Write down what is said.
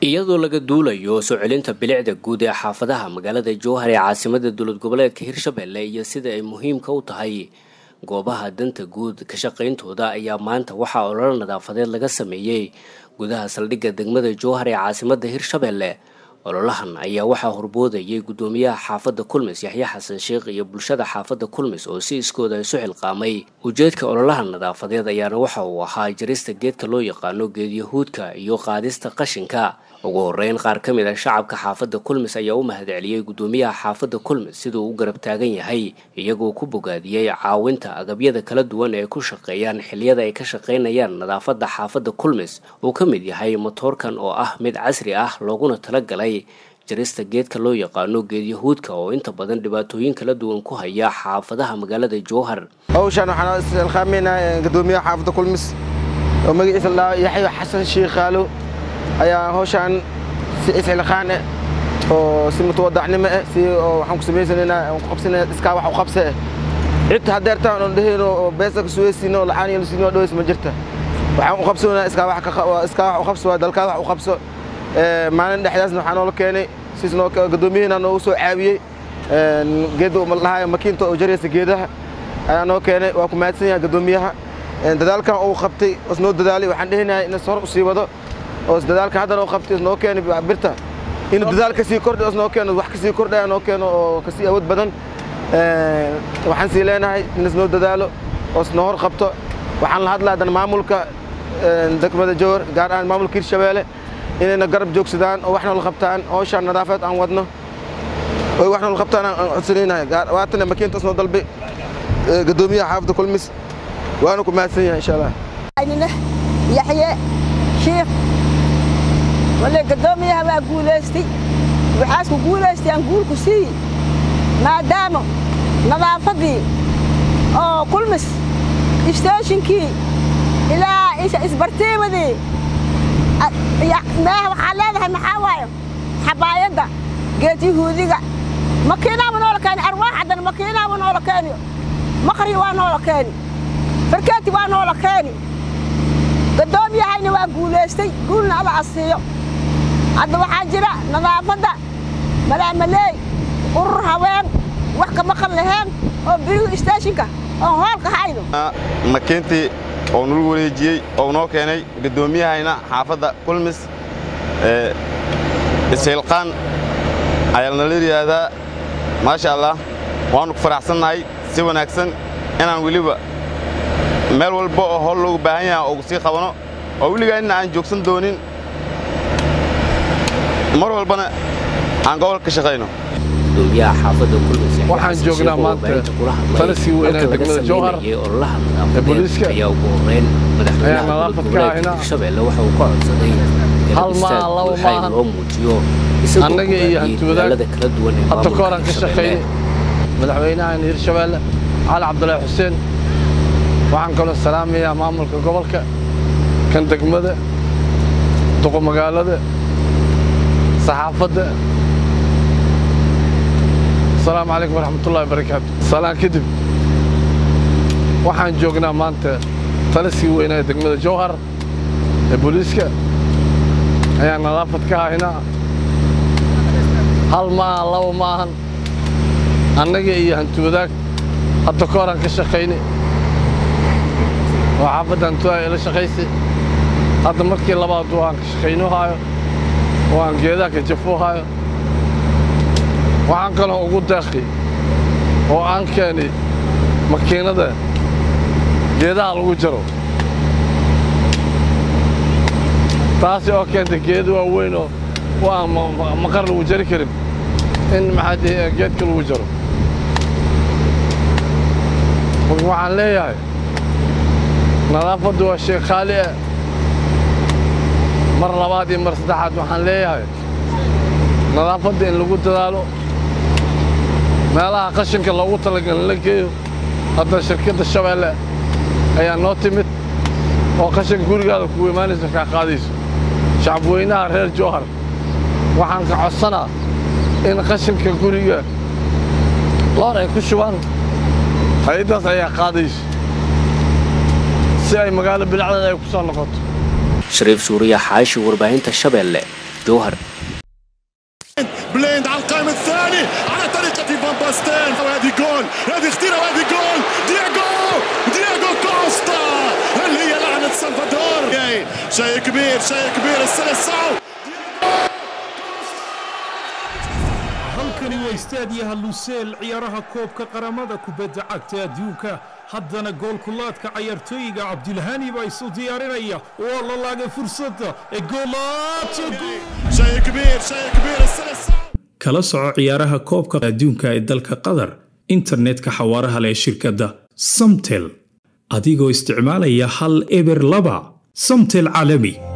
iyadoo laga duulayo soo celinta bilicda guud ee xaafadaha magaalada jowhar ee caasimada dowlad goboleedka hirshabelle iyo sida ay muhiimka u tahay goobaha danta guud ka shaqayntooda ayaa maanta waxaa ololo nadaafadeed laga sameeyey gudaha saldhigga degmada jowhar ee caasimada hirshabelle ololahan ayaa waxaa horboodayay guddoomiyaha xaafadda kulmis yaxya xasan sheekh iyo bulshada xaafadda kulmis oo si iskooda isu xilqaamay ujeedka ololaha nadaafadeed ayaana waxa uu ahaa jarista geedka loo yaqaano geedyahuudka iyo qaadista qashinka ugu horeyn qaar ka mid a shacabka xaafadda kulmis ayaa u mahadceliyey guddoomiyaha xaafadda kulmis siduu u garab taagan yahay iyagoo ku bogaadiyey caawinta agabyada kala duwan ee ku shaqeeyaan xiliyada ay ka shaqaynayaan nadaafadda xaafadda kulmis uu ka mid yahay motoorkan oo ah mid casri ah looguna talagalay jarista geedka loo yaqaano geedyahuudka oo inta badan dhibaatooyin kala duwan ku haya xaafadaha magaalada jowhar hawshaan waxaan isxilqaameynaa guddoomiyaha xaafadda kulmis oo magaciisa la yaxyo xasan shiikhaalo ayaa hawshaan si isxilqaan eh oo si mutawadacnimo eh si waxaan ku samaysanaynaa aan ku qabsanayna iskaa wax u qabse eh cid haddeertaan oon dhehayno oo beesa ka suweysiino oo lacaan yanu siinoo dhaweys ma jirta waxaan u qabsanaynaa iskaa wax iskaa wax u qabso waa dalkaa wax u qabso maalin dhexdaasna waxaa noola keenay siis noo guddoomiyaheena noogu soo caawiyey geedda dhahayo makiinta oo jaraysa geedaha ayaa noo keenay waa ku mahadsan yahay guddoomiyaha dadaalkan uu qabtay os noo dadaalay waxaan dhehinahay in hor usii wado oos dadaalka haddana uu qabtay os noo keenay birta inuu dadaal kasii kordhay os noo keeno wax kasii kordhaya noo keeno oo kasii awood badan waxaan sii leenahay in is noo dadaalo oos noo hor qabto waxaan la hadlaa haddana maamulka degmada jowhar gaar ahaan maamulka hirshabeelle inayna garab joogsadaan oo wax noola qabtaan hawshaan nadaafaed aan wadno oy wax noola qabtaan aan codsanaynahay waatana makiintaas noo dalbay guddoomiyaha xaafadda kulmis waana ku mahadsan yahay insha allah yaxye shiikh wale guddoomiyaha waa guulaystay waxaas ku guulaystay aan guulku siiyi maadaama nadaafaddii oo kulmis isteeshinkii ilaa isbartiimadii meeha waxaa leedahay maxaa waayo xabaayadda geed yahuudiga makiinaaba noola keeni arwaax haddana makiinaaba noola keeni maqri waa noola keeni farkeeti waa noola keeni gaddoomiyahayna waa guulaystay guulna alla asiiyo hadda waxaa jira nadaafadda malaamaleey urur haween wax ka maqan laheen oo birihu isteeshinka oon hoolka hayno makiintii oo nulu wareejiyey oo noo keenay guddoomiyahayna xaafadda kulmis ishilqaan ayaa nala yidhaahdaa maasha allah waannu ku faraxsannahay si wanaagsan inaan weliba meel walba oo howl loogu baahan yaha ugu sii qabano oo weligaa inna aan joogsan doonin mar walbana aan gobolka ka shaqayno waxaan joognaa maanta taliskii weynaa degmada jowhar ee booliiska ayaa nadaafad ka ahina hal maa laba maahan annaga iyo hantiwadaag hadda ka horaan ka shaqaynay madaxweynahan hirshabeelle cali cabdulaahi xuseen waxaan kaloo salaamayaa maamulka gobolka kan degmada duqo magaalada saxaafadda asalaamu calaykum waraxmatullahi barakaatu salaan kadib waxaan joognaa maanta taliskii weynaa ee degmada jowhar ee booliiska ayaa nadaafad ka haynaa hal maahan laba maahan annaga iyo hantiwadaag hadda ka horaan ka shaqaynay oo xaafadda hantiwadaag ila shaqaysay hadda markii labaad waan ka shaqayno haayo oo aan geedaha ka jafo haayo waxaan kaloo ugu deeqi oo aan keenay makiinada geedaha lagu jaro taasi oo keentay geeda waaweyn oo aan maqar lagu jari karin in maxaa geedka lagu jaro waxaan leeyahay nadaafaddu waa shay khaali ah mar labaad iyo mar saddexaad waxaan leeyahay nadaafadda in lagu dadaalo meelaha qashinka loogu talagalin la geeyo hadda shirkadda shabeelle ayaa noo timid oo qashinka gurigaada kugu imaanaysa kaa qaadayso shacabweynaha reer jowhar waxaan ka codsanaa in qashinka guriga loor ay ku shubaan hay-addaas ayaa qaadayso si ay magaalo bilacdeeda ay ku soo noqoto shariif suuriya xaashi warbaahinta shabeelle jowhar بليند على القائم الثاني على طريقة فان باستين وهذه جول هذه اختيرة وهذه جول دياغو دياغو كوستا هل هي لعنة سلفادور شيء كبير شيء كبير السلسعو halkani waa istaadiyaha luseel ciyaaraha koobka qaramada kubadda cagta adduunka haddana goolkulaadka cayaartooyiga cabdilhani baa isu diyaarinaya waa la laagay fursadda ee شيء كبير شيء كبير السلسعو kala soco ciyaaraha koobka adduunka ee dalka qatar internetka xawaaraha leh ee shirkadda samtel adigoo isticmaalaya hal eber laba samtel caalami